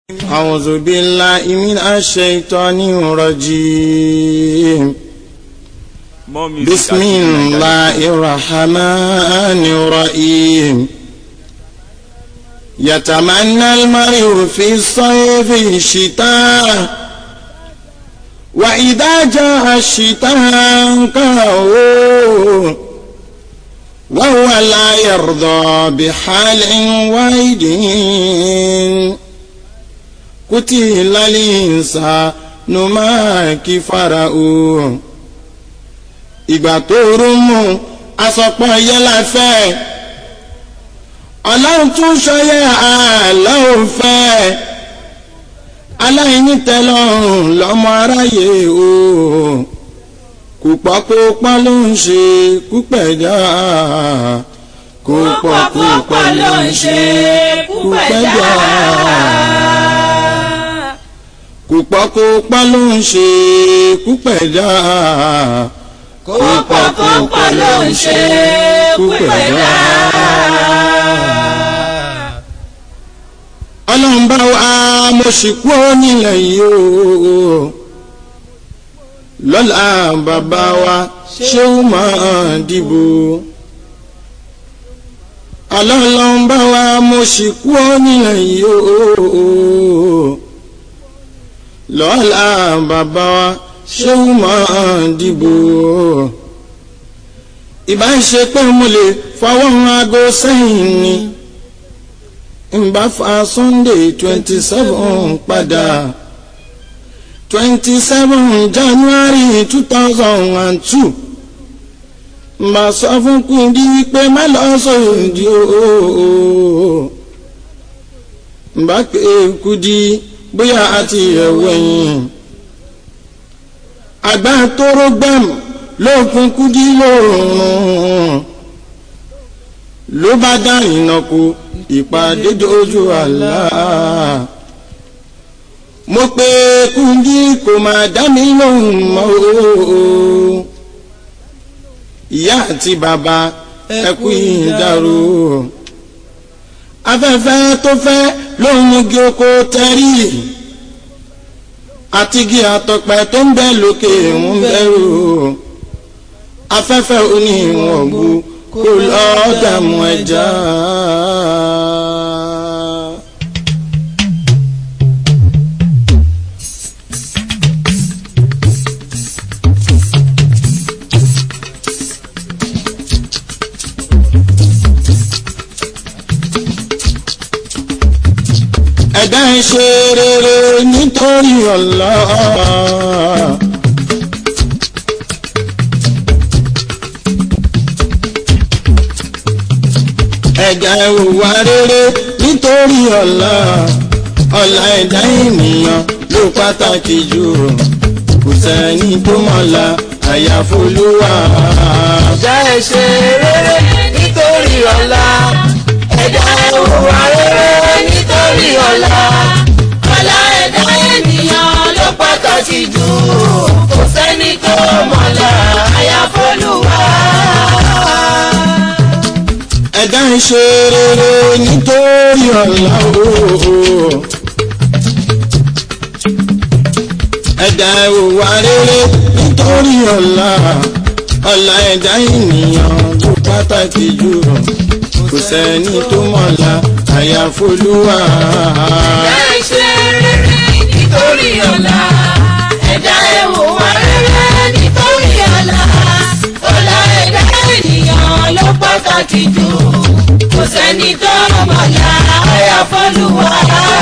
أعوذ بالله من الشيطان الرجيم More music بسم at الله الرحمن الرحيم يتمنى المرء في الصيف الشتاء وإذا جاء الشتاء كرهه وهو لا يرضى بحال واحد قتل الإنسان ما كفره ìgbà tó rú mú asọ̀pọ̀ yẹlá fẹ́ ọlọ́run tún ṣọyẹ àlọ́run fẹ́ aláìní tẹ́lọ́rùn lọ́mọ aráyé o kò pọ̀ kó pọ́n ló ń ṣe kúpẹ̀dá kò pọ̀ kó pọ́n ló ń ṣe kúpẹ̀dá kò pọ̀ kó pọ́n ló ń ṣe kúpẹ̀dá kópọ̀kópọ̀ ló ń ṣe pípẹ́lá. ọlọ́run bá wa mo sì kú nílẹ̀ yìí o lọ́la bàbá wa ṣé ó máa dìbò ọlọ́run bá wa mo sì kú nílẹ̀ yìí o lọ́la bàbá wa ṣé ó máa dìbò ìbá ń ṣe pé mo lè fọwọ́ aago sẹ́yìn ni n bá fa sunday twenty seven padà twenty seven january two thousand and two n bá sọ fún Kúdí wípé má lọ sóòdì ooo n bá pé Kúdí bóyá àti ẹ̀wẹ̀yìn àgbà tóró gbẹ̀m ló fún Kúdí lóòrùn ló bá dá ìnàkú ìpàdé dojú àlá mo pé Kúdí kò máa dá mi lóhùn mọ́ o ìyá àti bàbá ẹkú ìdárò afẹ́fẹ́ tó fẹ́ ló ń mú gí oko tẹ́rì àtigi àtọ̀pẹ tó ń bẹ lókè ń bẹ̀rù afẹ́fẹ́ oníwọ̀n bu kó lọ́ọ́ dààmú ẹja. ẹ̀dá ń ṣe rere nítorí Allah. ẹ̀dá ìwà rere nítorí Allah. ọ̀la ẹ̀dá ènìyàn ló pàtàkì jù kò sẹ́ni tó mọ̀la àyàfolúwa. ẹ̀dá ẹ̀ ṣe rere nítorí ọ̀la ẹ̀dá ẹ̀ hùwà rere nítorí ọ̀la ọ̀la ẹ̀dá ènìyàn ló pàtàkì jù kò sẹ́ni tó mọ̀la àyàfọ́lùwà. ẹ̀dá ń ṣe rere nítorí ọ̀la ooo. ẹ̀dá ìwà rere nítorí ọ̀la ọ̀la ẹ̀dá ènìyàn ló pàtàkì jù kò sẹ́ni tó mọ̀la àyàfolúwa. ẹ̀dá ẹ̀ ṣe rere nítorí ọ̀la ẹ̀dá ẹ̀ hùwà rere nítorí ọ̀la ọ̀la ẹ̀dá ènìyàn ló pàtàkì jù kò sẹ́ni tó mọ̀la àyàfọ́lùwà.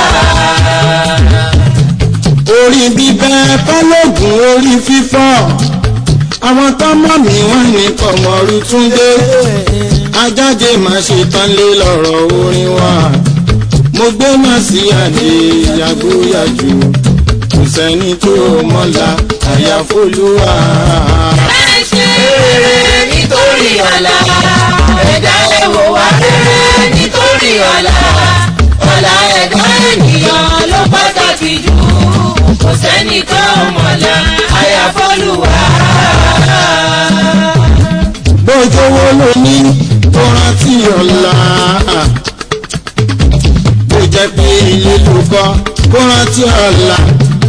orí bíbẹ́ pálógún orí fífọ́ àwọn tọ́mọ̀ mi wọ́n ní kọ̀mọ́rú túndé ajáde má ṣe tán lé lọ́rọ̀ orin wa mo gbé má sí àdé yàgbóyàjù kò sẹ́ni tó mọ́la àyàfolúwa. ẹ ṣe rere nítorí ọ̀la ẹ̀dá ẹ̀ hùwà rere nítorí ọ̀la ọ̀la ẹ̀dá ènìyàn ló pàtàkì jù kò sẹ́ni tó mọ̀la àyàfọ́lùwà. bójówó ló ní tó rántí ọ̀la bó jẹ́ pé ilé ló kọ́ kó rántí ọ̀la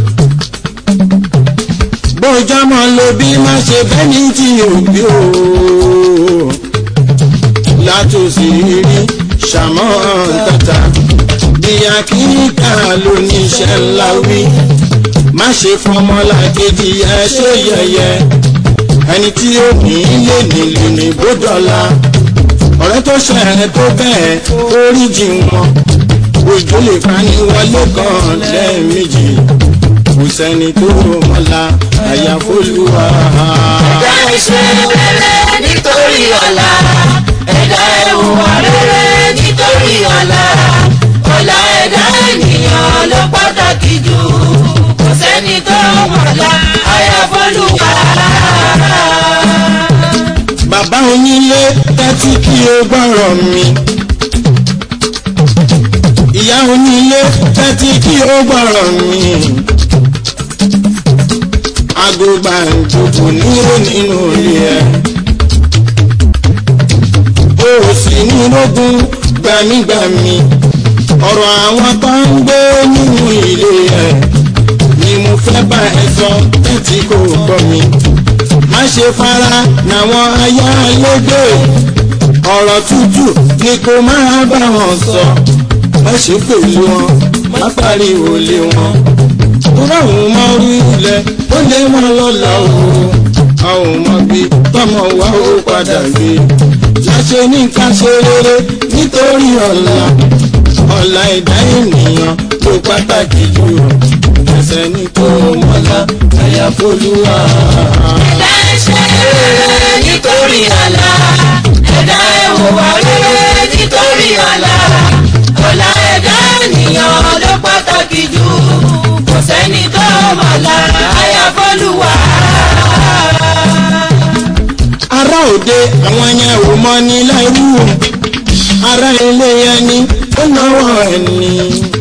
bójọ́mọ́ ló bí má ṣe bẹ́ni tí yóò bí o látòsí rí ṣàmọ́ tata bí akíníkà ló ní iṣẹ́ ńlá wí má ṣe fọmọlá kejì ẹ ṣe yẹyẹ ẹni tí ó ní lè nílò ní bódọ́là ọ̀rẹ́ tó ṣẹ̀rẹ̀ tó bẹ́ẹ̀ oríjì wọn òjò lè fani wọlé kan lẹ́ẹ̀mejì kò sẹ́ni tó mọ́la àyàfólúwa. ẹ̀dá iṣẹ́ rere nítorí ọ̀la ẹ̀dá ìhùwà rere nítorí ọ̀la ọ̀la ẹ̀dá ènìyàn ló pàtàkì jù kò sẹ́ni tó mọ̀lá àyàfọ́lùwà. bàbá onílé tẹ́tí kí o gbọ́rọ̀ mi. ìyá onílé tẹ́tí kí o gbọ́rọ̀ mi. agbógbà ìjòkó níwó nínú ilé ẹ̀. o ò sì ní lógún gbàmígbàmí. ọ̀rọ̀ àwọn tó ń gbé nínú ilé ẹ̀ ni mo fẹ́ bá ẹ sọ tẹ́tí kò gbọ́ mi má ṣe fara làwọn ayálégbé ọ̀rọ̀ tútù ni kò máa bá wọn sọ má ṣe pẹ̀lú wọn má pariwo lé wọn. Tóra òun mọ orí ilẹ̀ ó lé wọn lọ́la o. A ò mọ bí tọmọ wa ó padà gbé. Láṣẹ ní ká ṣe rere nítorí ọ̀la. Ọ̀la ẹ̀dá ènìyàn ló pàtàkì jù. Ẹsẹ̀ ní kò mọ́lá àyàfólúwà. ẹ̀dá iṣẹ́ rere nítorí ọ̀la ẹ̀dá ìhùwà rere nítorí ọ̀la ọ̀la ẹ̀dá ènìyàn ló pàtàkì jù kò sẹ́ni tó mọ̀lá àyàfọ́lùwà. ará òde àwọn yẹn ò mọ ní láìwú ará ilé ẹni ó náwó ẹni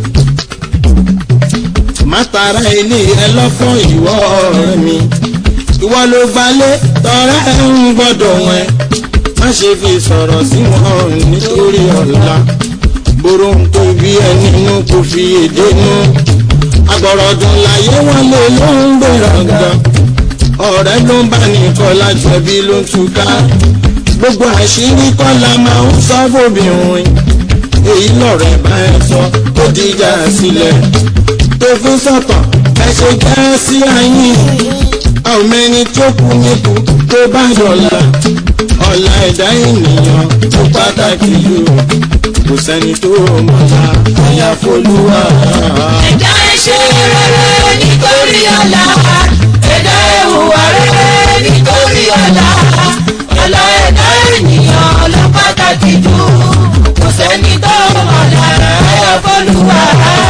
mátara ilé ẹ lọ́fọ́ ìwọ ọ̀rẹ́ mi ìwọ ló gbalé tọrẹ ẹ ń gbọ́dọ̀ wọn má ṣe fi sọ̀rọ̀ sí wọn nítorí ọ̀la boro ń kó bí ẹ nínú kò fi èdè nú agbọ̀rọ̀dùn láyé wọn lè ló ń gbéraga ọ̀rẹ́ ló ń bá ní kọ́lá jẹ̀bi ló ń túká gbogbo àṣírí kọ́lá máa ń sọ fóbìnrin èyí lọ̀rẹ́ bá ẹ sọ tó dìjà sílẹ̀ tó fi sọ̀tọ̀ ẹ ṣe jẹ́ sí ayín àwọn mẹ́ni tó kú níkù tó bá dọ̀la ọ̀la ẹ̀dá ènìyàn tó pàtàkì jù kò sẹ́ni tó mọ̀lá àyàfólúwà. ẹ̀dá iṣẹ́ rere nítorí ọ̀la ẹ̀dá ìhùwà rere nítorí ọ̀la ọ̀la ẹ̀dá ènìyàn ló pàtàkì jù kò sẹ́ni tó mọ̀lá àyàfọ́lùwà.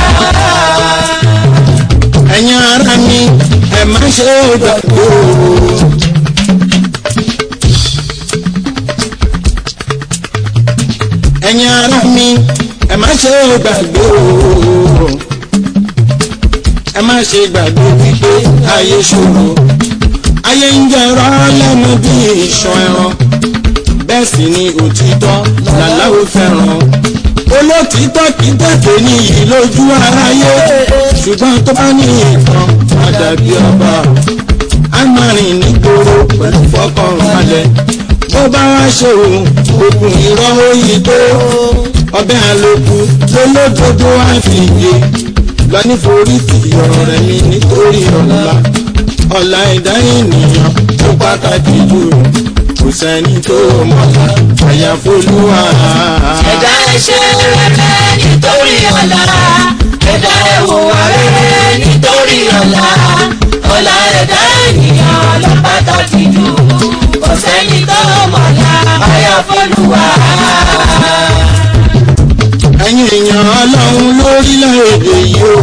ẹ̀yin ara mi ẹ̀ má ṣe gbàgbé o. ẹ̀yin ara mi ẹ̀ má ṣe gbàgbé o. ẹ má ṣe gbàgbé wípé ayé ṣòro ayé ń jẹrọ lẹ́nu bí ìṣàn ẹran bẹ́ẹ̀ sì ni òtítọ́ làláwo fẹ́ràn olótìtọ́ kì í tẹ̀tẹ̀ níyì lójú aráyé ṣùgbọ́n tó bá ní ìtàn àdàbí ọba a máa rìn nígboro pẹ̀lú fọkànbalẹ̀ bó bá wá ṣe òun òkun irọ́ òyì tó ọbẹ̀ àlòkù lólódodo àfìyè lọ níforí tì ọ̀rọ̀ rẹ̀ mi nítorí ọ̀la ọ̀la ẹ̀dá ènìyàn tó pàtàkì jù kò sẹ́ni tó mọ̀lá àyàfólúwà. ẹ̀dá iṣẹ́ rere nítorí ọ̀la ẹ̀dá ìhùwà rere nítorí ọ̀la ọ̀la ẹ̀dá ènìyàn ló pàtàkì jù kò sẹ́ni tó mọ̀lá àyàfọ́lùwà. ẹ̀yin èèyàn ọlọ́run lórílẹ̀‐èdè yìí o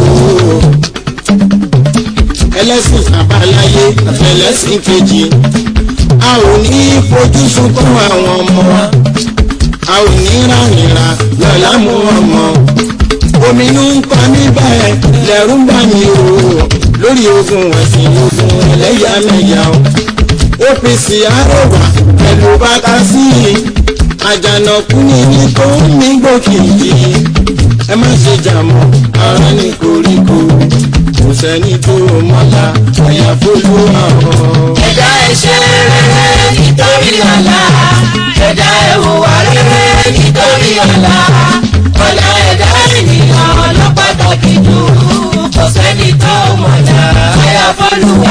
ẹlẹ́sìn àbáláyé ẹlẹ́sìn kejì a ò ní fojú sunkún àwọn ọmọ wa a ò ní ránìra lọ́la mú ọmọ ominú ń pa mí bẹ́ẹ̀ lẹ́rú ń bà mí o lórí ogun ẹ̀sìn ogun ẹlẹ́yàmẹ̀yà o apc àrẹwà pẹ̀lú bàtà sí i àjànàkú ni ní tó ń mí gbòkìkì ẹ má ṣe jàmọ́ ara ní koríko kò sẹ́ni tó mọ́lá àyàfólúwà ọ̀. ẹ̀dá ẹ ṣe rere nítorí ọ̀la ẹ̀dá ẹ hùwà rere nítorí ọ̀la ọ̀la ẹ̀dá ènìyàn ló pàtàkì jù kò sẹ́ni tó mọ̀lá àyàfọ́lùwà.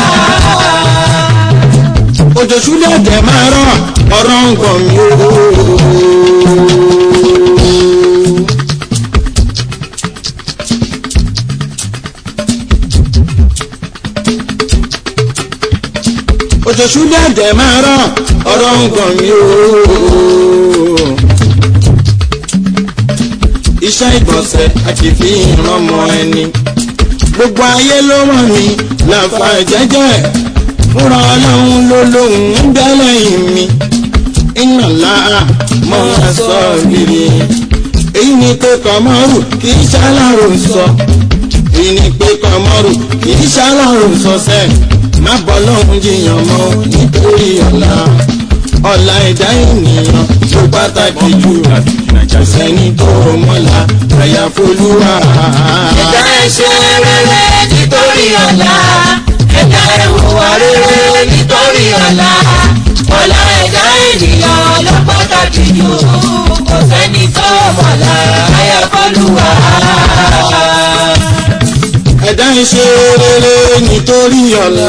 òjò ṣúlẹ̀ tẹ̀ máa rọ̀ ọ̀rọ̀ ń gbọ̀n mi o. òjò ṣúlẹ̀ tẹ̀ máa rọ̀ ọ̀rọ̀ ń gbọ̀n mi o. iṣẹ́ ìgbọ̀nsẹ̀ àti fi ìrànmọ́ ẹni gbogbo ayé ló mọ̀ mí làǹfà jẹ́jẹ́ fúnra ọlọ́run ló lóhùn ń bẹ́ lẹ́yìn mi iná láà mọ́ aṣọ rírì èyí ni pé kọ́mọ́rù kì í ṣàlàrò sọ èyí ni pé kọ́mọ́rù kì í ṣàlàrò sọ sẹ́ má bọ́ lọ́hùn jiyàn mọ́ nítorí ọ̀la ọ̀la ẹ̀dá ènìyàn ló pàtàkì jù kò sẹ́ni tó mọ́la àyàfolúwa. ẹ̀dá ẹ ṣe rere nítorí ọ̀la ẹ̀dá ẹ hùwà rere nítorí ọ̀la ọ̀la ẹ̀dá ènìyàn ló pàtàkì jù kò sẹ́ni tó mọ̀lá àyàfọ́lùwà. ẹ̀dá ń ṣe rere nítorí ọ̀la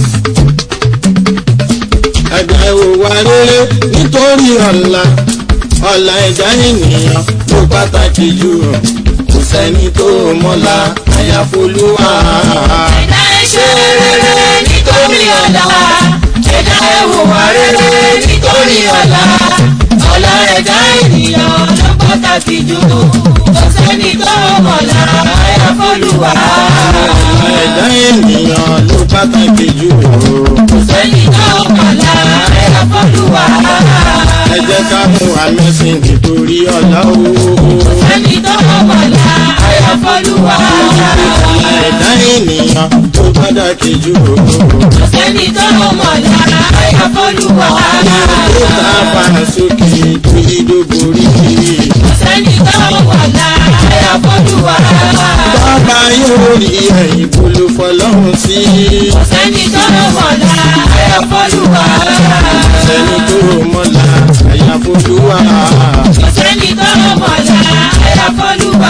ẹ̀dá ìwòwà rere nítorí ọ̀la ọ̀la ẹ̀dá ènìyàn ló pàtàkì jù kò sẹ́ni tó mọ́la àyàfolúwa. ẹ̀dá ẹ ṣe rere nítorí ọ̀la ẹ̀dá ẹ hùwà rere nítorí ọ̀la ọ̀la ẹ̀dá ènìyàn ló pàtàkì jù kò sẹ́ni tó mọ̀lá àyàfọ́lùwà. ẹ̀dá ènìyàn ló pàtàkì jù kò sẹ́ni tó mọ̀lá àyàfọ́lùwà. ẹ jẹ́ ká mú amẹ́sìn nítorí ọ̀la o. sẹ́ni tó mọ̀lá àyàfọ́lùwà. ẹ̀dá ènìyàn ló pàtàkì jù kò sẹ́ni tó mọ̀lá àyàfọ́lùwà. ó ta fà sókè tó yídó borí kiri. kò sẹ́ni tó mọ̀lá àyàfọ́lùwà. bàbá yóò rí ẹ̀yìn bolo fọlọ́run sí. kò sẹ́ni tó mọ̀lá àyàfọ́lùwà. sẹ́ni tó mọ́la àyàfolúwa. kò sẹ́ni tó mọ̀lá àyàfọ́lùwà.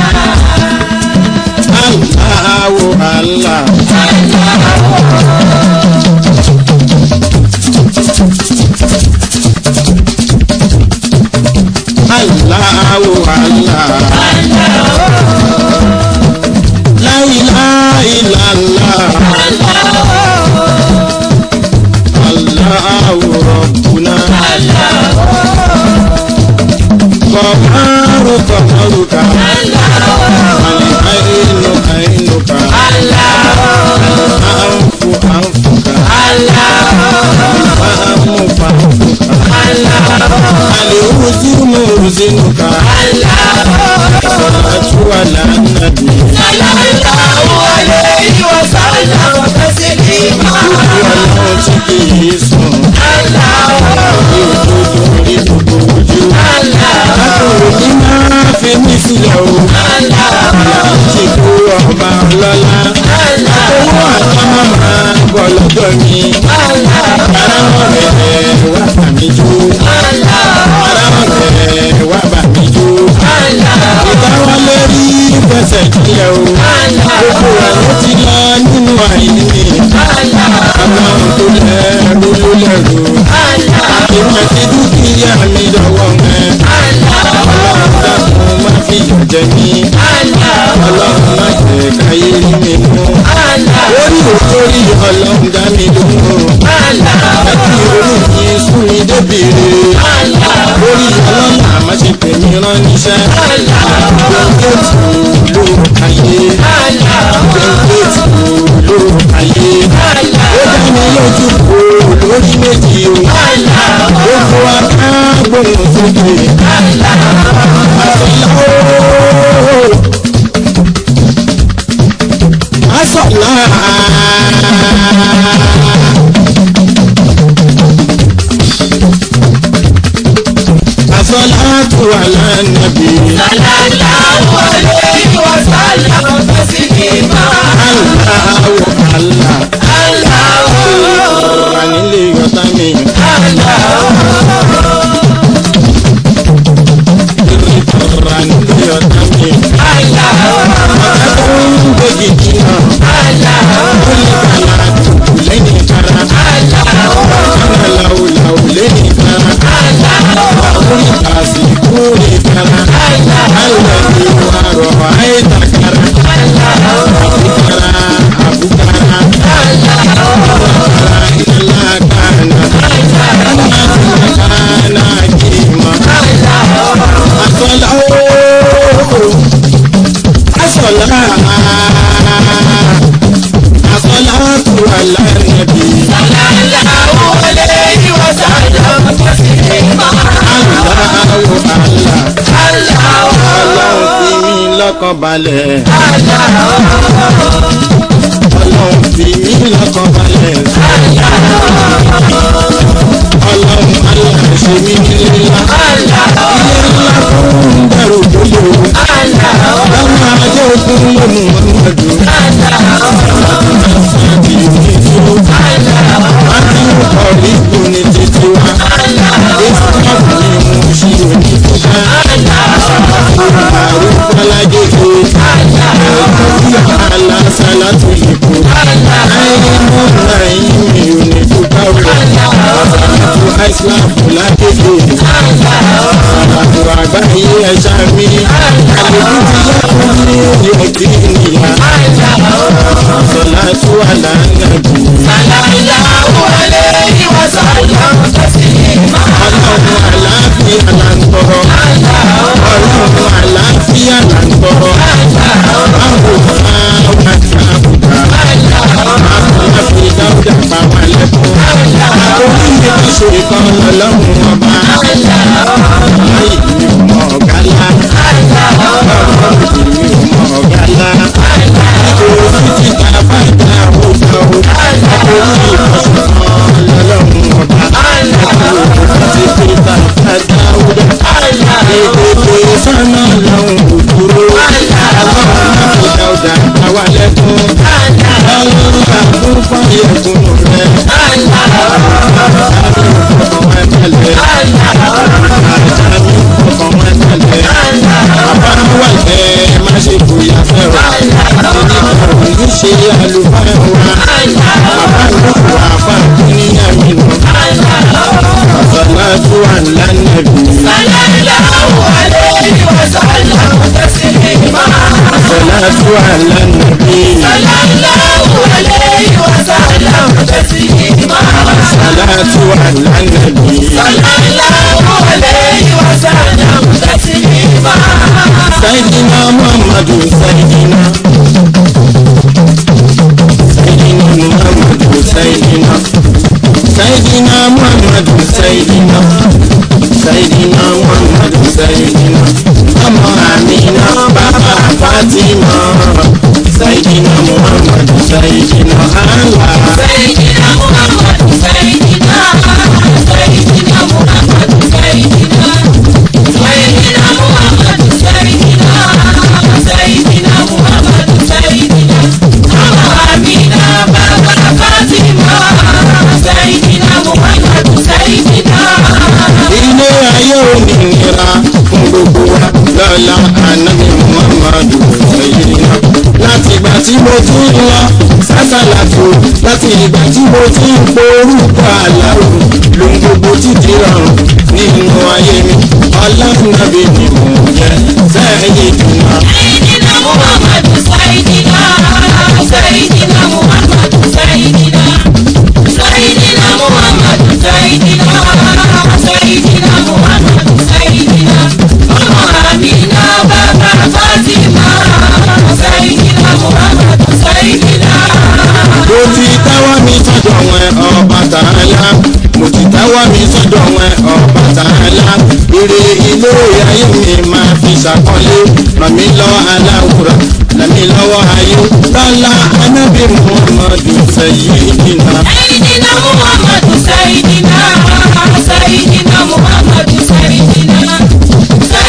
aláwo àlá. aláwo àlá. láìláìlàlá. aláwo rọ̀bùnà. kọ̀mọ́rù kọ̀mọ́rùkà. àìnù àìnùkà. àǹfù àǹfùkà. fàámù fàámùkà. àlèhùzínù hùzínùkà. sọ̀rọ̀tù àlànàbì. ọlọ́run tí kì í sùn. ní òdodo ní gbogbo ojú. látòrò ní máa fi mí sílẹ̀ o. ti kú ọba ọlọ́lá. owó àtọ́mọ́ máa bọ̀ lọ́dọ̀ mi. ara ọ̀rẹ́ wà bà mí jó. ara ọ̀rẹ́ wà bà mí jó. ìbáwá lórí fẹsẹ̀ kílẹ̀ o. gbogbo àwọn ti lọ nínú àìní. ọlọ́run tó lẹ́rú ló lẹ́rú. ìmọ̀ ti dúkìá mi lọ́wọ́ mẹ́. ọlọ́run dákun má fi yọ̀ jẹ mí. ọlọ́run má jẹ́ káyé rí mi mú. orí òtórí ọlọ́run dá mi lóhùn. àti orí mi sún mi débìrì. orí ọlọ́run àmọ́ ṣe pè mí rán níṣẹ́. gbẹ̀ngẹ̀ tù ló ayé. gbẹ̀ngẹ̀ tù ló ayé. ó dá mi lójú kó lórí méjì o. gbogbo aká gbóhùn sókè. àtọ̀lá ooo. àtọ̀lá. àtọ̀lá tó alánàbí. Sallallahu alayhi wa sallam taslima. Aláwo àlá. Allahu Wà nílé ọ̀tá mi. Wà nílé ọ̀tá mi. Ọ̀tá tó ń gbèjì jìnnà. Ó lè kàlà àdùkù lẹ́yìn kára. Kánà làwùlàwù lẹ́yìn kára. Ó lè kàsì kú lè kára. Alẹ́ ni wà rọ̀ àìtà kára. Àbúkára àbúkára. Àbúkára ilá kánà. Kánà kìíma. Asọ́lá ooo. Asọ́lá. Asọ́lá tu àlá nàbí. Sallallahu alayhi wa sallam taslima. Aláwo àlá. Allahu Ọlọ́run fi mí lọ́kàn balẹ̀. Ọlọ́run fi mí lọ́kàn balẹ̀. Ọlọ́run aláṣẹ mi nílé ńlá. Ilé ńlá fún bẹ̀rù gbóló. Ọmọ ajé ogun ló mú ọmọdù. Àti ìdíjú. Àti ọ̀rí kù ní títí wa. Ìsọ́ọ̀bù ni mo ṣe òní fúnka. Àrùn Bọ́lájèjì. Ẹ̀ẹ́dì alásàlá tó lè kú. Ayé mú náírà mi ò ní fúnka wọ̀. Àbàtú àìsíláàmù lágbègbè. Àbàtú àgbáyé ẹja mi. Àlejò ti yá fún mi ní òkè nìyà. Sọlá tó wà lánàbì. Sallallahu alayhi wa sallam taslima. Ọlọ́run àlàáfíà là ń tọrọ. Ọlọ́run àlàáfíà là ń tọrọ. Báwo máa wà ní àbùdá? Àbùdá fi dáúdà pa wà lẹ́kọ̀ọ́. Orí mi kì í ṣe kan lọ́lọ́run ọba. Láyé mi ò mọ ọ̀gá lá. Ọlọ́run mi ò mọ ọ̀gá lá. Nítorí títa bá dá òjò. Orí ìfọ̀sọ̀ kan lọ́lọ́run ọba. Ti fi bàbá dáúdà. Èdè sọ́nà lọ́hùn òdúró. Ọlọ́run náà fi dáúdà pa wà lẹ́kọ̀ọ́. Ọlọ́run àbúrò fún ìyẹ̀kùn rẹ̀. ṣe àlùfáà wa bàbá ìlú àfa níyà mi lọ ọ̀sánláàtú àlánàbí Sallallahu alayhi wa sallam taslima. ọ̀sánláàtú àlánàbí Sallallahu alayhi wa sallam taslima. ọ̀sánláàtú àlánàbí Sallallahu alayhi wa sallam taslima. sayidina muhammadu sayidina sayidina muhammadu sayidina sayidina muhammadu sayidina sayidina muhammadu sayidina ọmọ amina bàbá fatima sayidina muhammadu sayidina allah. Sayyidina Muhammad Sayyidina Sayyidina Muhammad Sayyidina Sayyidina Muhammad Sayyidina Sayyidina Muhammad Sayyidina Mama Amina Baba Fatima Sayyidina Muhammad Sayyidina ilé ayé òmìnira fún gbogbo wa lọ́la ànábì muhammadu sayyidina láti ìgbà tí mo ti ń lọ sásàlàtò láti ìgbà tí mo ti ń porúkọ àlàó lóhun gbogbo títí rọrùn nínú ayé mi ọlọ́nàbí ni mò ń jẹ sayyidina. Sayyidina Muhammad Sayyidina Sayyidina Muhammad Sayyidina Sayyidina Muhammad Sayyidina Sayyidina Muhammad Sayyidina Mama Amina Baba Fatima Sayyidina Muhammad Sayyidina mo ti táwọ́ mi sọ́dọ̀ wọn ọba tààlà mo ti táwọ́ mi sọ́dọ̀ wọn ọba tààlà ire ilé ayé mi máa fi ṣàkọlé ràn mí lọ aláwùrà ràn mí lọ́wọ́ ayé lọ́la anábì muhammadu sayyidina. Sayyidina Muhammad Sayyidina Sayyidina Muhammad Sayyidina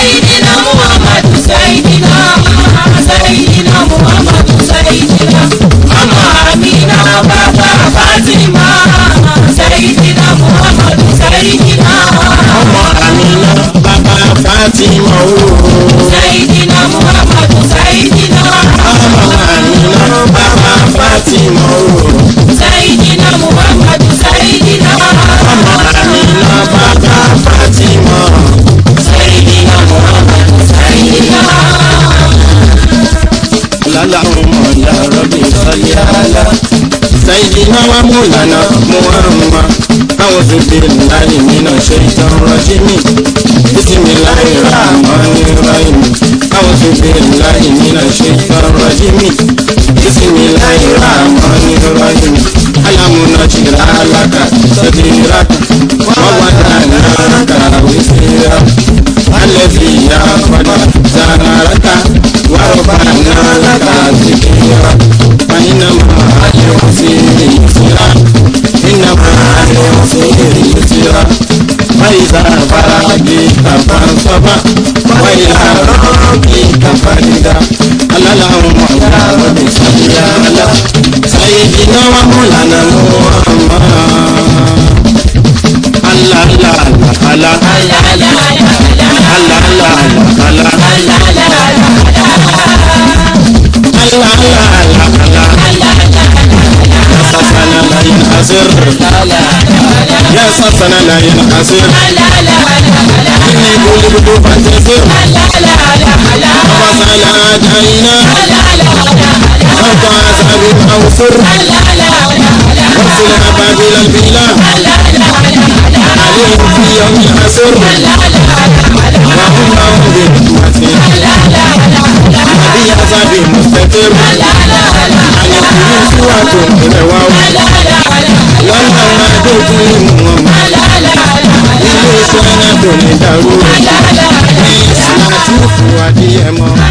ya rabbi salli ala sayyidina wa mulana muhammad a'udhu billahi minash shaitanir rajim bismillahir rahmanir rahim a'udhu billahi minash shaitanir rajim bismillahir rahmanir rahim alamu najra laka sadiraka wa wadana laka wisira الذي يغفر زارك ورفعنا لك ذكرك فإنما العسير يسرا إنما العسير يسرا فإذا فرغت فانصب وإلى ربك فارغا ألا اللهم يا رب صل على سيدنا ومولانا محمد Allah Allah Allah Allah Allah Allah Allah يا سسنا لا ينحسر إني قلبت فانتصر وصل أدعينا فوق عذاب أوسر وصل أبابيل البلاد عليهم في يوم العسر وهم لهم بحكمة نبي عذاب مستقر عن الكل سوى الرواو لما ما تدري مهما ilé iṣẹ́ náà kò ní dàrú ní ìsìláàtì fún adìyẹ mọ́.